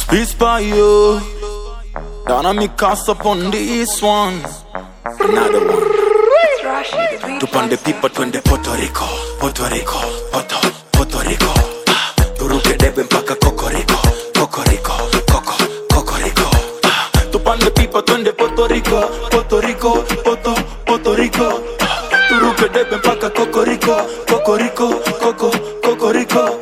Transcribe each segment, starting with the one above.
Ispayo. Donna me cast up on this one. Another one. Tupande pipa twende Puerto Rico, Puerto Rico, Puerto, Puerto Rico. Ah, Turuke debe mpaka Kokoriko, Kokoriko, Koko, Kokoriko. Ah, Tupande pipa twende Puerto Rico, Puerto Rico, Puerto, Puerto Rico. Ah, Turuke debe mpaka Kokoriko, Kokoriko, Koko, Kokoriko.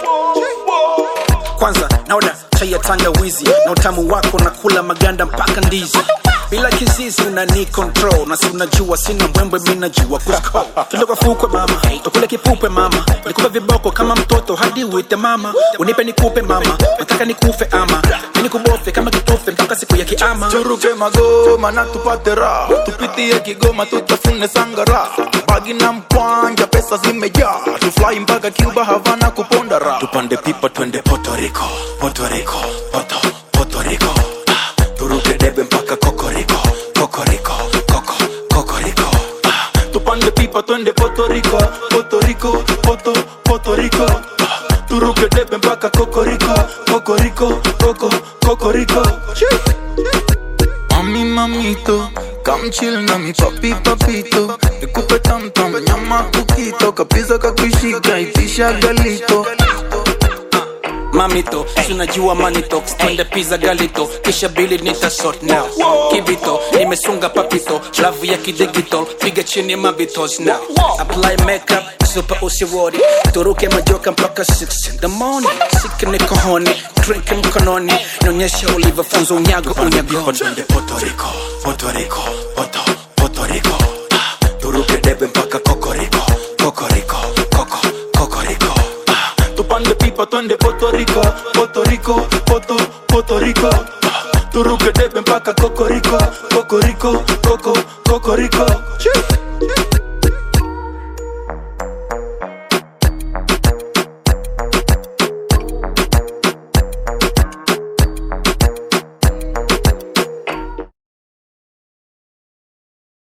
kwanza naona chai ya tangawizi na utamu wako na kula maganda mpaka ndizi bila kizizi unani control na si unajua sina mbwembwe mi najua kusko tundoka fukwe mama tukule kipupwe mama nikupe viboko kama mtoto hadi uite mama unipe nikupe mama nataka nikufe ama mi nikubofe kama kitofe mpaka siku ya kiama Turuke magoma na tupate raha, tupitie Kigoma tutafune sangara, bagi na mkwanja, pesa zimejaa, tufly mpaka Cuba, Havana kuponda raha. Tupande pipa twende Puerto Rico, Puerto Rico, Puerto, Puerto Rico. Ah, Turuke debe mpaka Kokoriko, Kokoriko, Koko, Kokoriko. Ah, Tupande pipa twende Puerto Rico, Puerto Rico, Puerto, Puerto Rico. Ah, Turuke debe mpaka Kokoriko, Kokoriko, Koko, Kokoriko. Mami, mamito, come chill na mi papi, papito. Nikupe tam tam, nyama kukito, kapiza kakushika, itisha galito. mamito tunajua manitox twende pizza galito kisha bili nita sort now kibito nimesunga papito lavu ya kidigital piga chini mabitos now apply makeup super usiwori turuke majoka mpaka 6 in the morning sikini kohoni drink mkononi nionyesha ulivyofunza unyago unyagoni Twende Puerto Rico, Puerto Rico, Puerto, Puerto Rico. Ah, Turuke debe mpaka Kokoriko, Kokoriko, Koko, Kokoriko. Ah, Tupande pipa twende Puerto Rico, Puerto Rico, Puerto, Puerto Rico. Ah, Turuke debe mpaka Kokoriko, Kokoriko, Koko, Kokoriko.